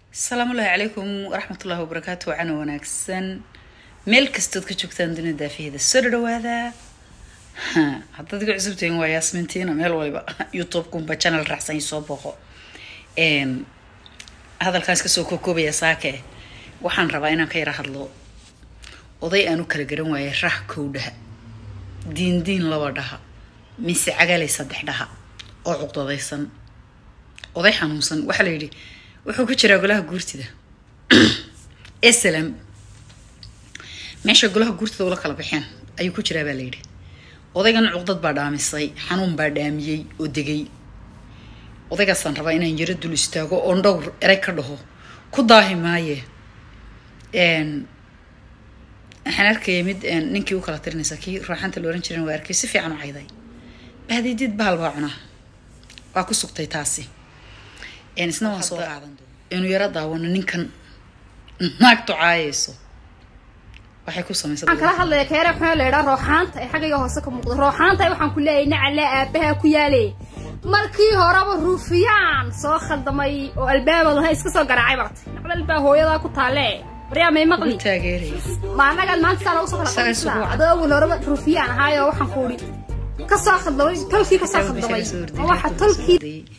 asalaamu ullahi calaykum waraxmatullahi wabarakaatu wacana wanaagsan meel kastood ka joogtaan dunida daafaheeda soo dhawaada haddaad iga cusubtahin waa yaasmintiina meel waliba youtube-kunba channel raacsan soo booqo hadalkaas kasoo kokoobaya saake waxaan rabaa inaan ka yara hadlo oday aan u kala garan waayay rah kow dhaha diin diin laba dhaha mise cagalay saddex dhaha oo cuqdadaysan oday xanuunsan waxaa la yidhi wuxuu ku jiraa golaha guurtida eslam meesha golaha guurtida ula kala baxeen ayuu ku jiraa baa la yidhi odaygan cuqdad baa dhaamisay xanuun baa dhaamiyey oo degay odaygaasaan rabaa inaan yaro dul istaago oon dhowr erey ka dhaho ku daahi maaye waxaan arkaya mid ninkii u kala tirinaysa kii ruuxanta la ohan jiran waa arkay si fiican u cayday bahdiidid bahal baa cunaa waa ku sugtay taasi isna waan soo qaadan inuu yaro daawano ninkan naagtu caayayso waxay ku samaysa waxaan kala hadlaya keere waxaa la yidhaa rooxaanta ee xaggayga hoose ka muuqda rooxaanta waxaan ku leeyahay nacale aabaha ku yaalay markii horeba ruufiyaan soo khaldamay oo albaaba laha iska soo garaacay bartay nacdal baa hooyadaa ku taale baryaa may maqli taageeraya ma anagaad maanta saa lagu soo kala Isaga isugu qadaysaa adoo awal horeba ruufiyaan ahaayo waxaan ku idhi kasoo khaldamay tolkii kasoo khaldamay ma waxa tolkii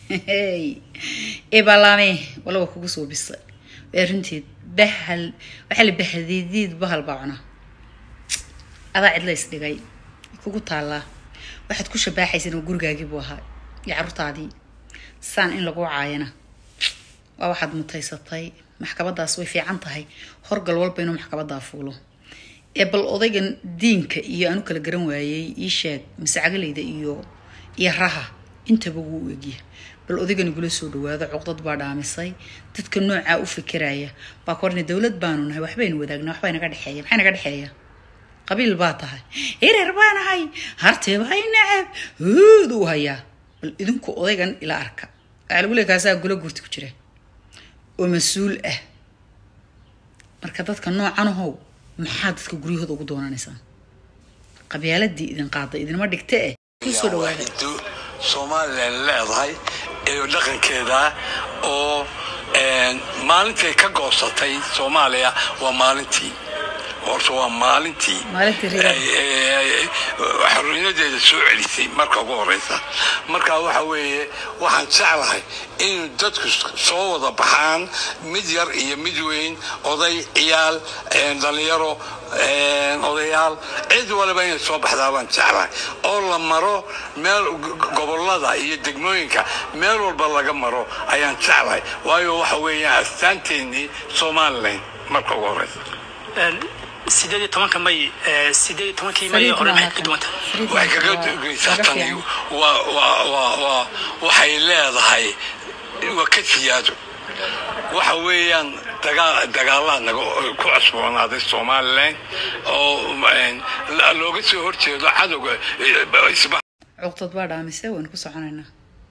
ebalame wala waa kugu soo bisa waa runteed bahal waxaa la bahadiidiid bahal baa cuna adaa cidla isdhigay kugu taallaa waxaad ku shabaaxaysan oo gurigaagii buu ahaa iyo carruurtaadii saan in lagu caayana waa waxaad mutaysatay maxkamadaas way fiican tahay horgal walba inuu maxkamadaa fuulo ee bal odaygan diinka iyo aanu kala garan waayey ii sheeg mascagaleyda iyo iyo raha intaba wuu egya bal odaygan igula soo dhawaado cuqdad baa dhaamisay dadka noocaa u fikiraya baa ka orna dowlad baanu nahay waxbaynu wadaagna waxbaa naga dhexeeya maxay naga dhexeeya qabiil baa tahay hireer baa nahay hartee baa nacab huud uu hayaa bal idinku odaygan ila arka waxaa lagu leey kaasaa gula guurta ku jira oo mas-uul ah marka dadka noocan ahow maxaa dadka guryahooda ugu doonanaysaan qabyaaladii idin qaada idinma dhigta eh kusoo dhawaada waaxido somalilan leedahay iyo dhaqankeeda oo maalintay ka goosatay soomaaliya waa maalintii horta waa maalintii Maalintii riyaad. ay- ay- ay- xorriyadadeeda soo celisay marka ugu horeysa marka waxa weeye waxaan jeclahay in dadku soo wada baxaan mid yar iyo mid weyn oday ciyaal dhalinyaro odayaal cid waliba inay soo baxdaa baan jeclahay oo la maro meel gobolada iyo degmooyinka meel walba laga maro ayaan jeclahay waayo waxa weeyaan astaanteenii somalilan marka ugu horeysa sideed iyo tobanka may eh, sideed iyo tobankii may Fariid hore maaha maxay ka duwanta Fariid waxay maaha, kaga waa- dugaysaa kaga tani fiican. waa waa waa waa waxay leedahay waa ka siyaado waxa weeyaan dagaa dagaalaa naga ku cusboonaaday somalilan oo een, la- looga soo horjeedo cadowga eh, isba cuqdad baa dhaamise waynu ku soconaynaa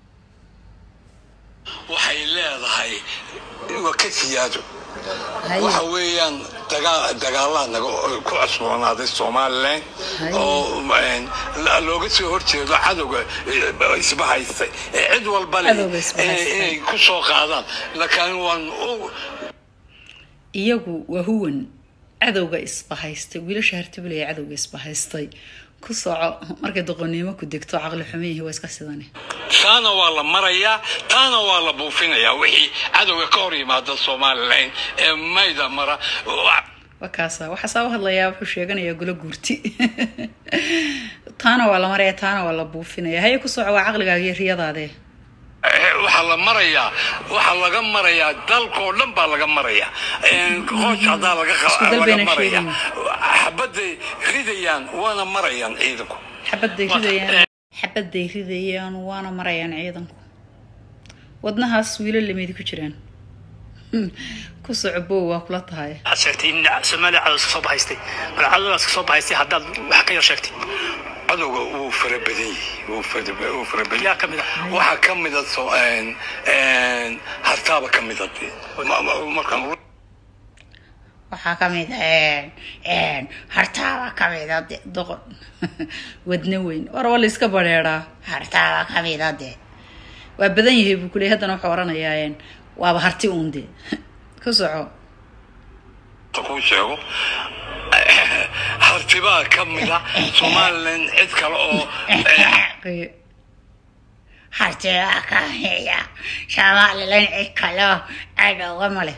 waxay leedahay waa ka siyaado Haye. waxa weeyaan dagaa dagaalaa naga ku cusboonaaday somalilan Haye. oo een, la- looga soo horjeedo cadowga eh, isba haystay ee cid walba leh Cadowga isba inay haystay. inay ku soo qaadaan laakiin waan u iyagu waa huwan cadowga isbahaystay wiilasha hartibalaya cadowga isbahaystay ku soco markay doqonnimo ku degto caqli xumiyihi waa iska sidani taana waa la marayaa taana waa la buufinayaa wixii cadowga ka hor yimaada somalilan ee mayda mara wa- waa kaasa waxaasaa u hadlayaa wuxuu sheeganayaa gula guurti taana waa la maraya taana waa la buufinaya haye ku soco waa caqligaaga iyo riyadaadee eh, waxaa la marayaa waxaa laga marayaa dalkoo dhan baa laga marayaa Een, qoosh haddaa laga qa- Isku dal laga bayna marayaa sheegayaan. xabaday ridayaan waana marayaan ciidanku xabaday ridayaan xabaday ridayaan waana marayaan ciidanku wadnahaas wiilo lamidi ku jiraan ku soco bow waa kula tahay waxaad sheegtay in soomaaliya cadow iska soo bahaystay marka cadowdaas ka soo bahaystay haddaad wax ka yar sheegtay cadowga wuu fara badan yahay wuu fara wuu fara badan yaa ka mid ah waxaa ka mida so een, een, hartaaba ka mida dee. Ma- ma- markaan waxaa ka mid ah hartaaba ka mida de doqon wadna weyn war waa la iska bareeraa hartaaba ka mida de waa badan yahay buu kuleey haddana wuxuu oranayaa waaba harti uun de ku soco kuu sheego hartibaa ka mida somalilan cid kale oo hartigaa ka heya somalilan cid kaleo cadowga male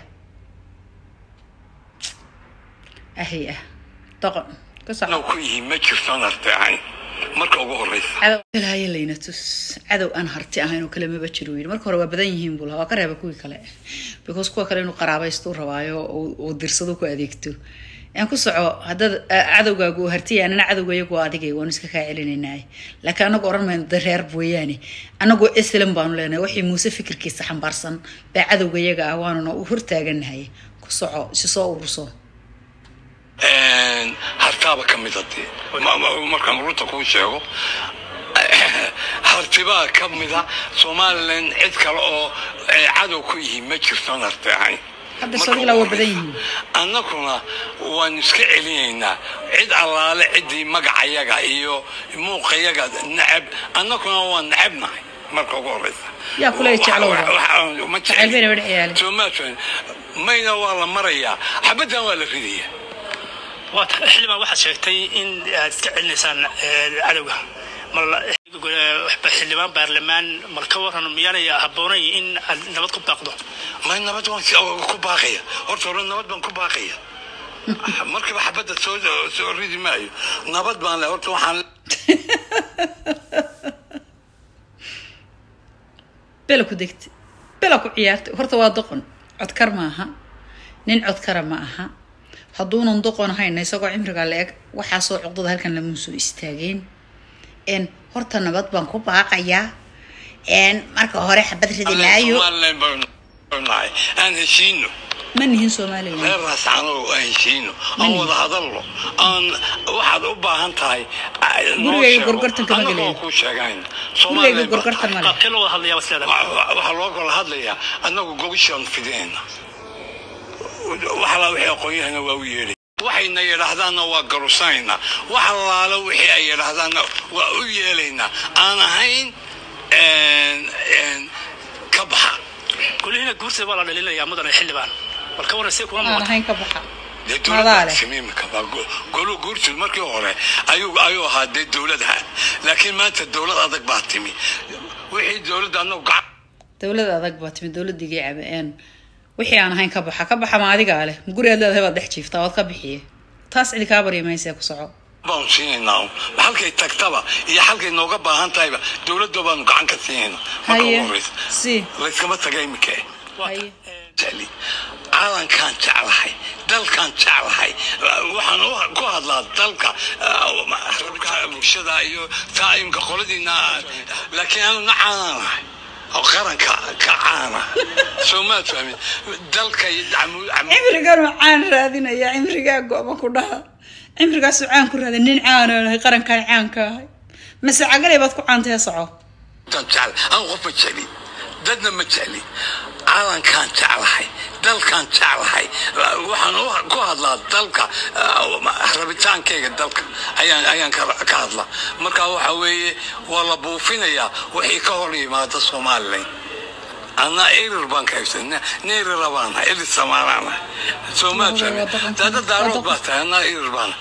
ahay ah doqon ku soco cadow ku yihiin ma jirtaan harti ahayn marka ugu horeysa cadow ilaahay layna tus cadow aan harti ahayn oo kale maba jiro yidhi marka hore waa badan yihiin buu lahaa waa ka reeba kuwii kale because kuwa kale inuu qaraabaysto rabaayo oo uu dirsado ku adeegto aan ku soco haddaad cadowgaagu uu hartiya anana cadowgayagu waa adigay waanu iska kaa celinaynaa laakiin anagu oran mayno de reer mooyaane anagoo islam baanu leenahay waxii muuse fikirkiisa xambaarsan baa cadowgayaga ah waanuna u hortaaganahay ku soco isi soo ururso hartaaba ka mida dee Ma- ma- markaan runta kuu sheego hartibaa ka mida somalilan cid kale oo eh, cadow ku yihiin ma jirtaan harti ahayn Hadda Marka Soomaaliland waa ugu badan horeysa. yihiin. annaguna waanu iska celinaynaa cid allaale ciddii magacayaga iyo muuqayaga necab annaguna waan necabnahay marka ugu horeysa Yaa kule jeclow. Wax- wax- ma Jecel bayna wada ciyaalin. Soomaaliland mayna waa la marayaa xabaddan waa la ridayaa waa tahay xildhibaan waxaad sheegtay in aad iska celinaysaan eh, cadowga mal waxba xildhibaan baarlamaan mal ka waran miyaanay habboonayn in aad nabad ku baaqdo may nabad waan si- ku baaqaya horta hore nabad baan ku baaqaya markiiba xabadda soo soo ridi maayo nabad baan le horta waxaan bela ku degta bela ku ciyaarta horta waa doqon codkar ma aha nin codkara ma aha hadduunan doqon hayna isagoo cimriga la eg waxaasoo cuqdada halkan lama soo istaageen n horta nabad baan ku baaqayaa n marka hore xabad ridi maayo Somaliland baan nahay aan heshiino ma nihin somalilan reer raascano aan heshiino aan Mani. wada hadalno aan waxaad u baahan tahay noo Gurigayga sheego. gorgortan kama Annagoo gelayo. kuu sheegayna gurigayga Somaliland baa gorgortan tahay. male qaabkee loo wada hadlayaa wasleeda Wa- wa- waxaa loo kala hadlayaa annagu gobashaan fideenna waxalaa wixii aqoonyahana waa u yeedhay waxayna yidhaahdaanna waa garusanayna wax allaala wixii ay yidhaahdaanna waa u yeelaynaa aan ahayn een- een, ka baxa golihiina guurtida waa la dhalinayaa mudane xildhibaan bal ka waran see kuma aan muuqata ahayn ka baxa dee Madaa dowladda leh. simiimka baa go- golu guurtud markii hore ayuu ayuu ahaa dee dowladaha laakiin maanta dowlad adag baa timi wixii dowladda annagu gacan dowlad adag baa timi dowladigii cabe n wixii aan ahayn ka baxa ka baxa ma adigaa leh guri aad leedahay baad dhex jiiftaa waad ka bixiye taas cidi kaa barya maysee ku soco baanu siinaynaa un halkay tagtaba iyo halkay nooga baahan tahayba dowladda baanu gacan ka siinaynaa marka haye ugu horeysa si layskama taga imika Waa haye jecli calankaan jeclahay dalkaan jeclahay waxaan u- ku hadlaa dalka ah, rabka bulshada iyo taa'imka qoladiina laakiin anu nacaanaanahay oo qaranka ka caana soo maad fahmin dalka iyo camu- camu- cimriganuu caan raadinaya cimrigaa go-ma ku dhaha cimrigaasuu caan ku raada nin caanaanahay qarankaan caanka ahay mase cagalay baad ku caantaya soco dan jecel aan qof ma jecli dadna ma jecli calankaan jeclahay dalkaan jeclahay waxaan u- ku hadlaa dalka ah, rabitaankayga dalka ayaan ayaan ka ka hadlaa marka waxa weeye waa la buufinayaa wixii ka hor yimaada somalilan anaa erir baan ka haysay neerira baana erir samaanaana soomaad Waa dhaqan- dada waa daarood dhaqan- baa tahay anaa erir baana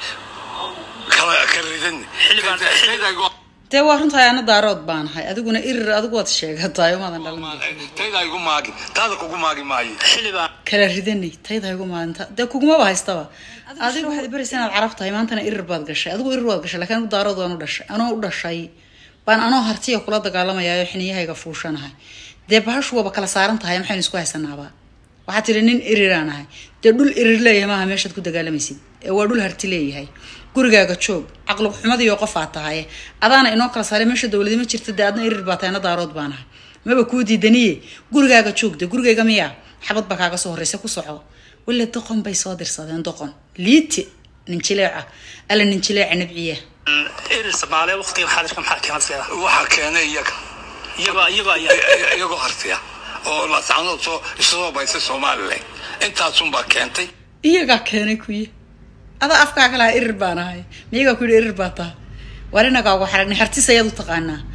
kala ka ridan Xildhibaan- Tayda- dee waa runtahay ana daarood baanahay adiguna irir adigu waad sheegataay umaadan dhalin tayda igu maagin taada kugu maagi maayo xildhibaan kala ridanay tayda igu maalinta dee kugumaba haystaba adiga waxaad baraysa inaad carab tahay maantana irir baad gashay adigu irir waad gashay laakiin anigu daarood waan u dhashay anoo u dhashay baan anoo hartiya kula dagaalamayayo xiniyahayga fuushanahay dee bahashu waaba kala saaran tahay maxaynu isku haysanaaba waxaad tiri nin iriraan ahay dee dhul irir leeyahay maaha meeshaad ku dagaalamaysid ee waa dhul harti leeyahay gurigaaga joog caqli xumadiyo qof aad tahay adaana inoo kala saaray meesha dowladi ma jirta dee adna irir baa tahay ana daarood baan ahay maba kuu diidaniye gurigaaga joog dee gurigayga miyaa xabad baa kaaga soo horreysa ku soco wille doqon bay soo dirsadeen doqon liiti ninjileeca alla ninjileeca nabciya erir soomaaliya waqtigan xaadirka maxaa keenay wasleeda waxaa keenay iyaga iyagoo iyagoo ayaa iyagoo hartiya oo laascanood soo isasoo baysay somalilan intaasunbaa keentay iyagaa keenay kuye adaa afkaa kalaha irir baan ahay miyagaa ku yidhi irir baa taha war inagaa ugu xaragnay hartis ayaad u taqaanaa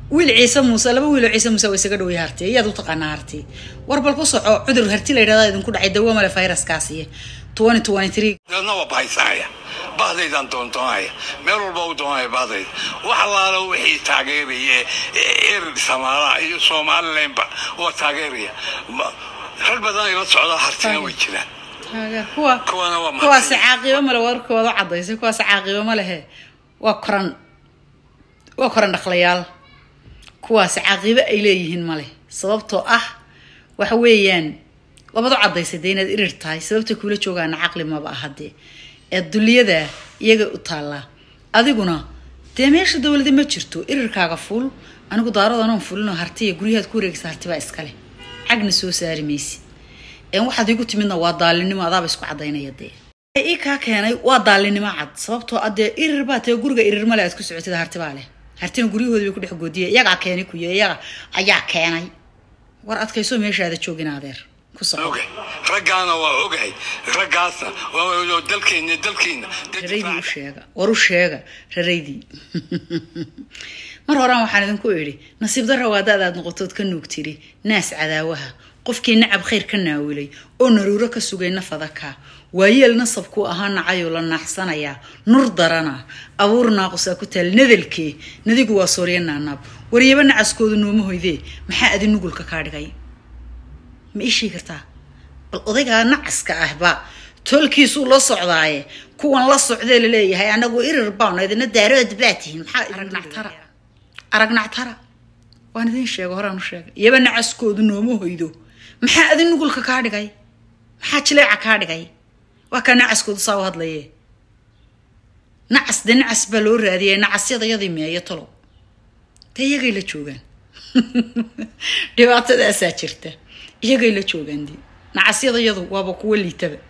wiil ciise muuse laba wiiloo ciise muuse waa isaga dhowya harti iyaad u taqaanaa harti war bal ku soco cudur harti la yidhahda idinku dhacay dawo male fayraskaasiye twenty twenty three dadna waa bahaysanaya bahdaydaan doondoonaya meel walba u doonaya bahdayda wax allaala wixii taageeraya erer samaalaha iyo somalilandba waa taageeraya Ma- rag badan ila socdaa hartina way jiraan taageer kuwa Kuwana waa mahadsan. kuwaasi caaqibo male warkooda cadaysay kuwaasi caaqibo ma lehe waa koran waa koran dhaqlayaal kuwaasi caaqibo ay leeyihiin male sababtoo ah waxa weeyaan labadu cadaysay dee inaad irir tahay sababta kuula joogaana caqli maba aha dee ee duliyada iyaga u taallaa adiguna dee meesha dowlada ma jirto irirkaaga ful anigu daaradanoon fulinoo hartiya guryahaad ku wareegsa hartibaa iskale cagna soo saari maysid een waxaad igu timidna waa daalinimo adaaba isku cadaynaya dee ii kaa keenay waa daalinimo cad sababtoo ah dee irir baa tee guriga irir male aad ku socotid hartibaa leh hartina guryahoodi bay ku dhex goodiyay iyagaa keenay kuyo iyaga ayaa keenay war adkayso meeshaada joogin adeer ku soco ogahay raggaana waa ogahay raggaasna waa dalkeenna dalkiina raraydii u sheega war u sheega raraydii mar horaan waxaan idinku idhi nasiib darra waa da-daad noqotood ka nuug tiri naas cadaawaha qofkii nacab khayr ka naawilay oo naruuro ka sugay nafadaka waayeel nasabkuu ahaa nacayoo la naaxsanayaa nur darana abuur naaqusaa ku taal nadalkee nadigu waa soorya naanaab waryaba nacaskoodu nooma hoydee maxaa adi nugulka kaa dhigay ma ii sheegi kartaa bal odaygaa nacaska ahba tolkiisuu la socdaaye kuwan la socdee laleeyahay anagu irir baano idina daarood baa tihiin maxaa aragnactara aragnactara waan idin sheega horaan u sheegay iyaba nacaskoodu nooma hoydo maxaa adi nugulka kaa dhigay maxaa jileeca kaa dhigay waa kaa nacaskoodu saa u hadlaye nacas de nacas baa loo raadiyay nacasyada yadii meeyo tolo dee iyagay la joogaan dhibaatadaasaa jirta iyagay la joogaan de nacasyada yadu waaba kuwa liitaba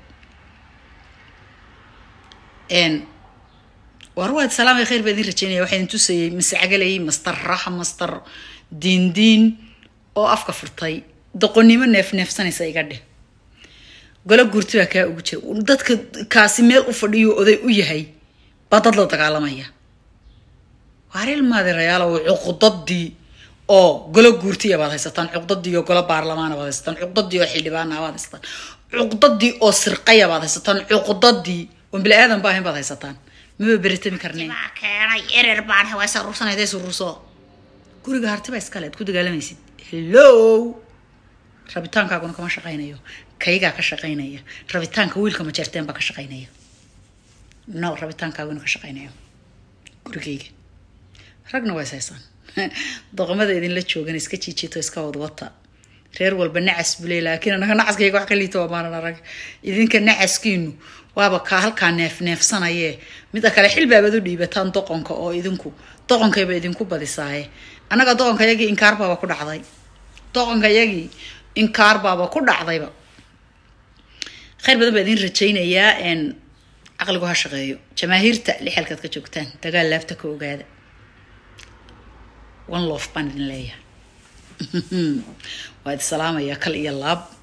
n war waad salaamay khayr baa idin rajeynaya waxaa idin tusayay mascagalay mastar raxa mastar diindiin oo afka furtay doqonnimo neef neefsanaysa iga dheh golo gurti baa kaa ugu jira dadka kaasi meel u fadhiyo oday u yahay baa dad la dagaalamaya waareel maadirayaal oo cuqdadii oo golo guurtiya baad haysataan cuqdadii oo golo baarlamaana baad haysataan cuqdadii oo xildhibaana baad haysataan cuqdadii oo sirqaya baad haysataan cuqdadii oo bili aadan baahin baad haysataan maba beritami karneen keenay erer baan waa saruursanayda sururso guriga harti baa iskale ad ku dagaalamaysid hello rabitaankaaguna kama shaqaynayo kaygaa ka shaqaynaya rabitaanka wiilka majeerteen baa ka shaqaynaya no rabitaankaaguna ka shaqaynaya gurigayga ragna waa is haysaan doqomada idinla joogan iska jiijito iska wadwata reer walba nacas bule laakiin anaga nacaskayga wax ka liito waa maanan arag idinka nacaskiinu waaba kaa halkaa neef neefsanayee mida kale xil baabad u dhiibataan doqonka oo idinku doqonkayba idinku badisaaye annaga doqonka yagii inkaar baaba ku dhacday doqonka yagii inkaar baaba ku dhacdayba khayr badan baa idin rajaynayaa n caqligu ha shaqeeyo jamaahiirta lixalkaad ka joogtaan dagaal laabta ka ogaada one lof baan idin leeyahay waa idi salaamayaa kal iyo laab